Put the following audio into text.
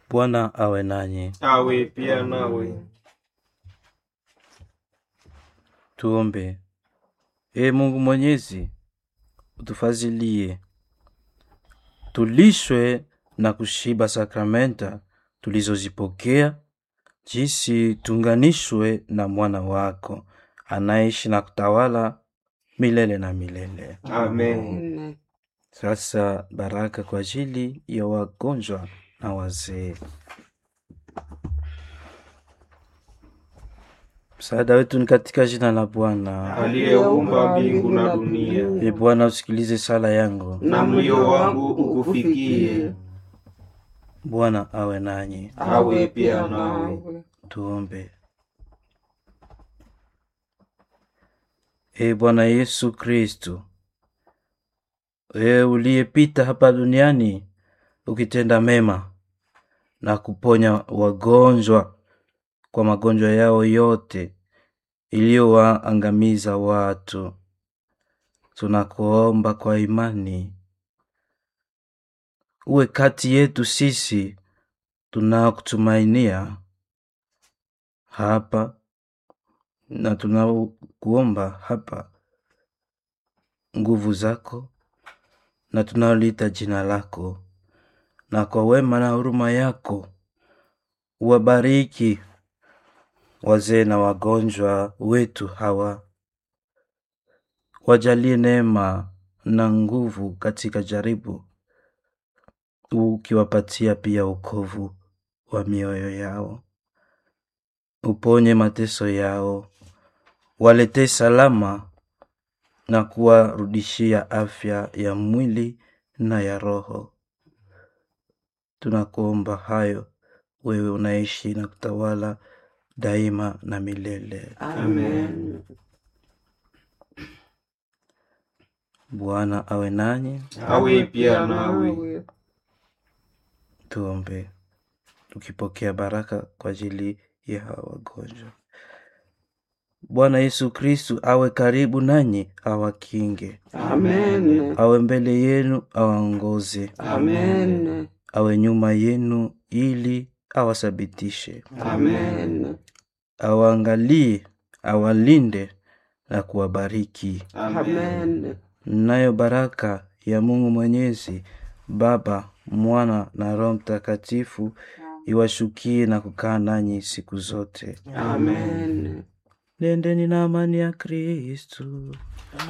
Bwana awe nanyi. awe pia nawe. Tuombe. Ee Mungu Mwenyezi, utufazilie tulishwe na kushiba sakramenta tulizozipokea, jinsi tunganishwe na mwana wako anaishi na kutawala milele na milele. Amen. Sasa baraka kwa ajili ya wagonjwa na wazee. Msaada wetu ni katika jina la Bwana. Aliyeumba mbingu na dunia, Ee Bwana, usikilize sala yangu. na mlio wangu ukufikie. Bwana awe nanyi. Awe pia nawe. Tuombe. Ee Bwana Yesu Kristu, wewe uliyepita hapa duniani ukitenda mema na kuponya wagonjwa kwa magonjwa yao yote iliyowaangamiza watu, tunakuomba kwa imani uwe kati yetu sisi tunaokutumainia hapa na tunakuomba hapa nguvu zako na tunaoliita jina lako, na kwa wema na huruma yako uwabariki wazee na wagonjwa wetu hawa, wajalie neema na nguvu katika jaribu, ukiwapatia pia ukovu wa mioyo yao uponye mateso yao, waletee salama na kuwarudishia afya ya mwili na ya roho. Tunakuomba hayo wewe unaishi na kutawala daima na milele. Amen. Bwana awe nanyi. Awe pia nawe. Tuombe tukipokea baraka kwa ajili ya hawa wagonjwa. Bwana Yesu Kristu awe karibu nanyi, awakinge, Amen. awe mbele yenu, awaongoze, Amen. awe nyuma yenu, ili awasabitishe, Amen. awaangalie, awalinde na kuwabariki. Amen. Nayo baraka ya Mungu Mwenyezi, Baba, Mwana na Roho Mtakatifu iwashukie na kukaa nanyi siku zote. Amen. Nendeni na amani ya Kristu.